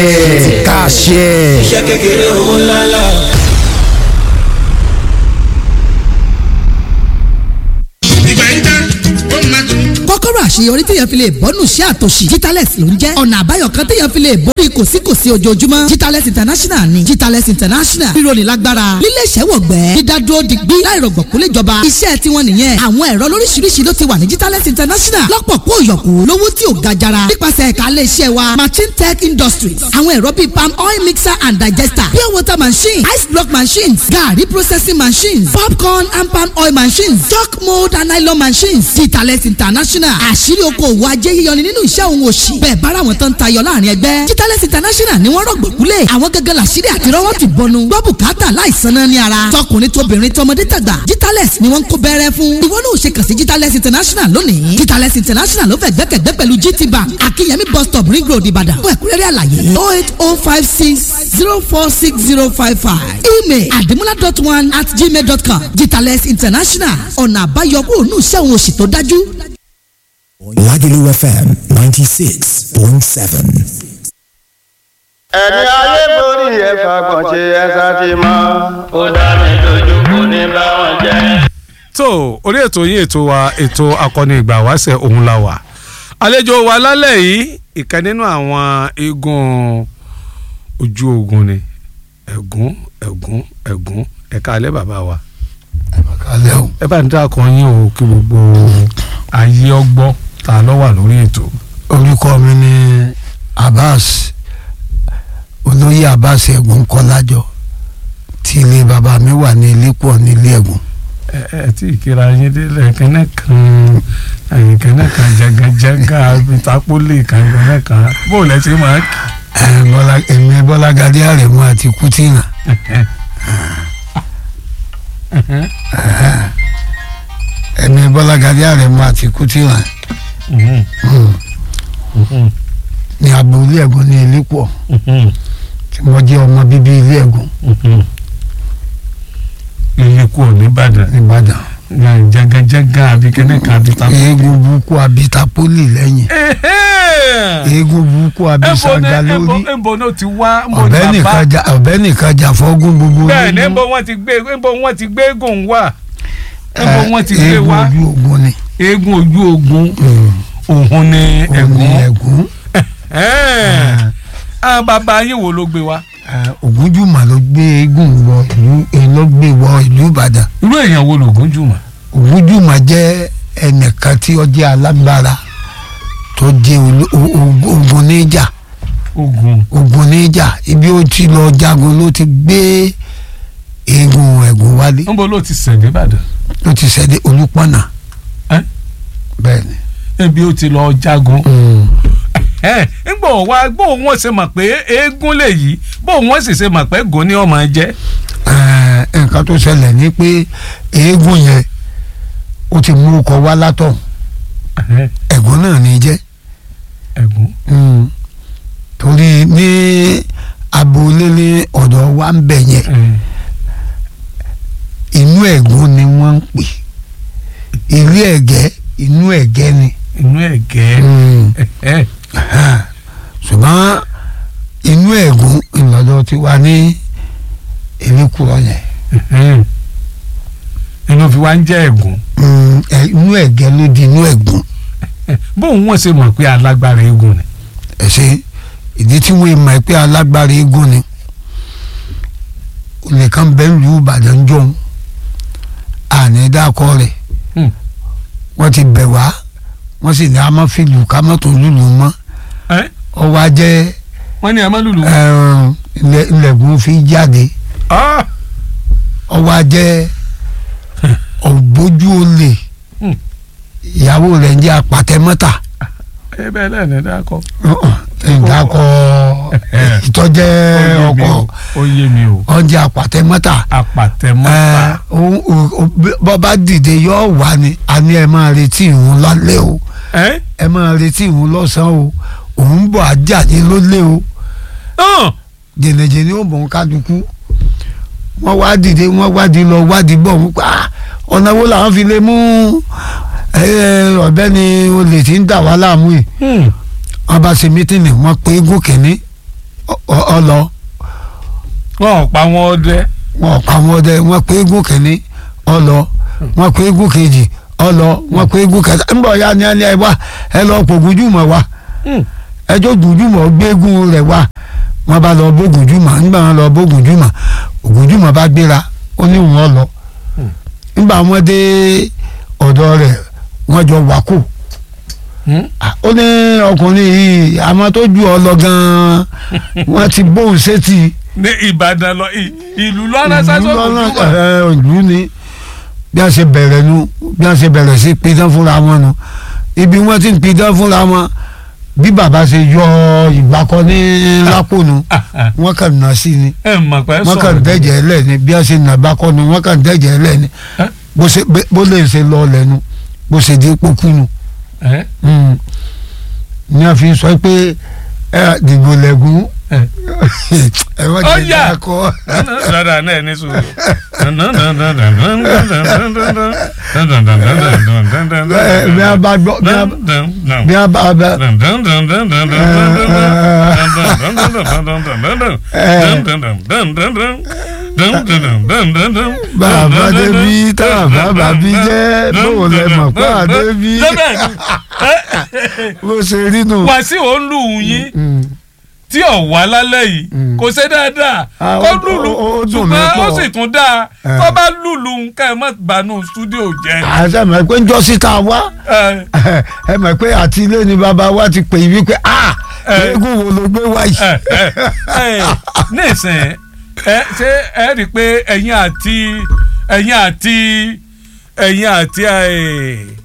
kàṣẹ. iṣẹ́ kékeré owó ńláńlá. ìgbà yìí tán ó máa tún. kọ́kọ́rọ́ àṣeyọrí téèyàn fi lè bọ́nù sí àtòṣì Jitalex ló ń jẹ́ ọ̀nà àbáyọ kan téèyàn fi lè borí kòsíkòsí ojoojúmọ́ Jitalex international ni Jitalex international rírọ̀lì lágbára lílé iṣẹ́ wọ̀gbẹ́ dídádúró digbí láìrọ̀gbọ̀kú léjọba iṣẹ́ tiwọn nìyẹn àwọn ẹ̀rọ lóríṣiríṣi ló ti wà ní Jitalex international lọ́pọ̀ kó yọ̀kú lówó tí ò ga jara nípasẹ̀ ẹ̀ka ilé iṣẹ́ wa machine tech industries àwọn ẹ̀rọ bíi palm oil mixer and digester pure water machine ice block machines garri processing machines popcorn and palm oil machines chalk mold and nylon machines Jitalex international àṣírí oko òwò ajé yíyọni nínú iṣẹ́ òun òṣì bẹ́ẹ̀ bára wọn tán tayọ láàrin ẹgbẹ́ Jitalex international ni wọ́n rọ̀gbọ̀kúlẹ̀ àwọn gẹ́gẹ́ làṣírí àti rọ́wọ́ ti bọnu gbọ́ bùkátà láìsan náà ní ara tọkùnrin tóbìnrin tọmọdé tàgbà Jitalex ni wọ́n ń kó bẹ́rẹ́ fún ìwọ náà ò ṣe kàn sí Jitalex international lónìí Jitalex international ló fẹ́ gbẹ́kẹ̀gbẹ́ pẹ̀lú GT bank akínyẹmí bus stop ring road ìbàdàn fún ẹ̀kúnrẹ́rẹ́ àlàyé oh eight oh five six zero four six zero five five email àdìmúlá dot one at gmail dot com Jitalex international ọ̀nà àbáyọ kúrò ní iṣẹ́ òun òṣì tó dájú. Lagelu FM 96.7. ẹni ayé borí ẹ̀fà gbọ̀nṣe ẹ̀sà ti mọ́ ó dá mi lójú kò ní bá wọn jẹ́. tó orí ètò yín ètò wa ètò akọni ìgbà wáṣẹ òun la wà àlejò wa lálẹ́ yìí ìkan nínú àwọn igun ojú ogun ni ẹ̀gún ẹ̀gún ẹ̀gún ẹ̀ka alẹ́ bàbá wa kálẹ̀ o. ẹ bá ń dákọ yín o kí gbogbo ayé ọgbọ́ ta ló wà lórí ètò. orúkọ mi ni Abbas olóyè Abbas ẹ̀gún kọ́lájọ tí ilé bàbá mi wà ní ilé pọ̀ ní ilé ẹ̀gún. ẹ ẹ tí ìkíra yín délẹ̀ kẹ́nẹ́ kan ẹ̀yìn kẹ́nẹ́ kan jẹgẹjẹgà bitapoli kan kẹ́nẹ́ kan bó o lẹ ṣe máa kì ẹ bọ́lá èmi bọ́lá gadé àrẹ̀mú àti kùtìnà èmi bọ́lá gadé àrẹ̀mú àti kùtìnà ní abúlé ẹ̀gún ní ilé pọ̀ tí mo jẹ́ ọmọ bíbí ilé ẹ̀gún ilé kú ò nìbàdàn nìbàdàn jẹgẹjẹgà àbí kẹ́nẹ́ kan bitapoli. eégún burúkú abitapoli lẹ́yìn eégún burúkú abisaga lórí ẹnbọ náà ti wá mo ní ọ̀bẹ bàbá nìkan jà ọ̀bẹ nìkan jà fọ́gún gbogbo bẹ́ẹ̀ ní nínú. ẹnbọ wọn ti gbé ẹnbọ wọn ti gbé eégún wá ẹnbọ Eh, wọn ti gbé eégún wá ojú ogun ni eégún ojú ogun òun ni òun ni ẹ̀gún ẹ̀gún àwọn bàbá yín wo ló gbé wá. ògúnjùmọ̀ ló gbé eégún wọ ìlú eh, ló gbé wọ ìlú ìbàdàn irú èèyàn wo lògùn jùmọ̀. ògúnjùmọ̀ jẹ́ ẹnìkan tí ó jẹ́ alágbára tó jẹ́ olú- o- o- ogun níjà ogun ogun níjà ibi ó ti lọ jagun ló ti gbé eégún ẹ̀gún wálé níbo ló ti sẹ̀dé ìbàdàn ló ti ṣẹ̀dé olúpọ̀nà Eh? bẹ́ẹ̀ ni. ebi ó ti lọ jagun. Mm. ẹ ńgbà wá bó wọn ṣe mọ̀ pé eégún lè yí bó wọn sì ṣe mọ̀ pé gùn ni ọmọ jẹ́. Ẹ, nǹkan tó ṣẹlẹ̀ ni pé eégún yẹn ó ti mú ọkọ̀ wá látọ̀ ẹ̀gún náà ní í jẹ́ ẹ̀gún. Mm. torí ní agboolé ní ọ̀dọ̀ wa ń bẹ̀ yẹn inú ẹ̀gún ni wọ́n ń pè ilé ẹ̀gẹ́ inú ẹ̀gẹ́ ni inú ẹ̀gẹ́. Mm. ẹ̀ ṣùgbọ́n inú ẹ̀gún ìlọ́dọ̀ ti wà ní erékùrọ̀ yẹn ẹ̀ inú fi wá ń jẹ́ ẹ̀gún. Mm, ẹ- inú ẹ̀gẹ́ ló di inú ẹ̀gún bó wọn ṣe mọ̀ pé alágbára eégún ni. ẹ ṣe ìdí tí wọ́n mọ̀ pé alágbára eégún ni olè kan bẹ́ẹ̀ lu ìbàdàn jọ̀hún àní dákọ rẹ̀ Hmm. wọ́n ti bẹ̀ wá wọ́n sì ní a máa fi lù ká mọ́tò lùlù mọ́ ẹ̀ ọwọ́ ajẹ́ wọ́n ní ẹ má lùlù. ẹ̀rùn ilẹ̀ ilẹ̀kùn fi jáde Ah! ọwọ́ ajẹ́ ọ̀gbójú olè Hmm. ìyàwó rẹ̀ ń jẹ́ apàtẹ́mọ́tà ẹ bẹ́ẹ̀ lẹ́nu dákọ̀. ìdákọ̀ ìtọ́jẹ́ ọkọ̀ ó yé mi o ọ̀njẹ́ apàtẹ́mọ́tà apàtẹ́mọ́ta. bọ́ bá dìde yóò wá ni a ní ẹ máa retí ìhun lálẹ́ o ẹ ẹ máa retí ìhun lọ́sàn-án o òun bọ̀ ajá ní lólè o hàn jẹnẹjẹnẹ ó bọ̀ ń kálukú wọ́n wá dìde wọ́n wádìí lọ wádìí bọ̀ wọ́n pa ọ̀nà wo làwọn fi lè mú ọ̀bẹ ni olè tí ń dà wá láàmú yìí wọ́n bá ṣe mítìnì wọ́n pé eégún kìíní ọ- ọlọ wọn ò pa wọn ọdẹ wọn pa wọn ọdẹ wọn pé eégún kìíní ọlọ wọn pé eégún kejì ọlọ wọn pé eégún kẹta ń bọ̀ ya ni ẹni ẹ wá ẹ lọ pò gùjùmọ̀ wá ẹjọ́ gùjùmọ̀ gbé eégún rẹ̀ wá wọn bá lọ bó gùjùmọ̀ nígbà wọn lọ bó gùjùmọ̀ gùjùmọ̀ bá gbéra ó ní wọn lọ nígbà wọn dé ọ̀dọ̀ rẹ̀ wọ́n jọ wákò ó ní ọkùnrin yìí àmọ́ tó ju ọ lọ gan-an wọ́n ti bóun sétí ní ìbàdàn lọ ì- ìlú lọ́nà sásọ ìlú lọ́nà ìlú ni bí a ṣe bẹ̀rẹ̀ nu bí a ṣe bẹ̀rẹ̀ sí pidán fúnra wọn nu ibi wọ́n ti ń pidán fúnra wọn bí bàbá ṣe yọ ìgbàkọ ní lápò nu wọ́n kàn ná sí ni ẹ mọ̀ pé wọ́n kàn dẹ́jẹ̀ ẹ́ lẹ̀ ni bí a ṣe nà bákọ́ nu wọ́n kàn dẹ́jẹ̀ ẹ́ lẹ̀ ni Ẹ́? bó ṣe bó lè ṣe lọ lẹ́nu bó ṣe di pokú nu ẹ Mm. ní a fi sọ pé ẹ dìbò lẹ́gùn ẹ ẹ wọ́n Ó ti yá. dá kọ́ dada náà ní sùúrù. Ẹ, bí a bá gbọ́ bí a bí a bá bá bàbá débi tá bàbá bí jẹ́ bóun lẹ mọ̀ pé àdébí bó ṣe rí nù. wàásù ò ń lù ú yín Mm. tí ò wá lálẹ́ yìí Mm. kò ṣe dáadáa Ah, kó ó- lùlù ó- ó dùn mí ṣùgbọ́n ó pọ̀. sì tún dáa Eh. tó bá lùlù nǹkan ẹ̀ mọ́ bànú stúdíò jẹ́. àṣà mọ̀ pé ń jọ síta wá Eh, ẹ mọ̀ pé àti ilé ni bàbá wa ti pè yí wípé a Eh. eégún wo ló gbé wá yìí. eh, eh, eh, nísìnyí ẹ ṣé ẹ rí i pé ẹ̀yin àti ẹ̀yin àti ẹ̀yin àti eh,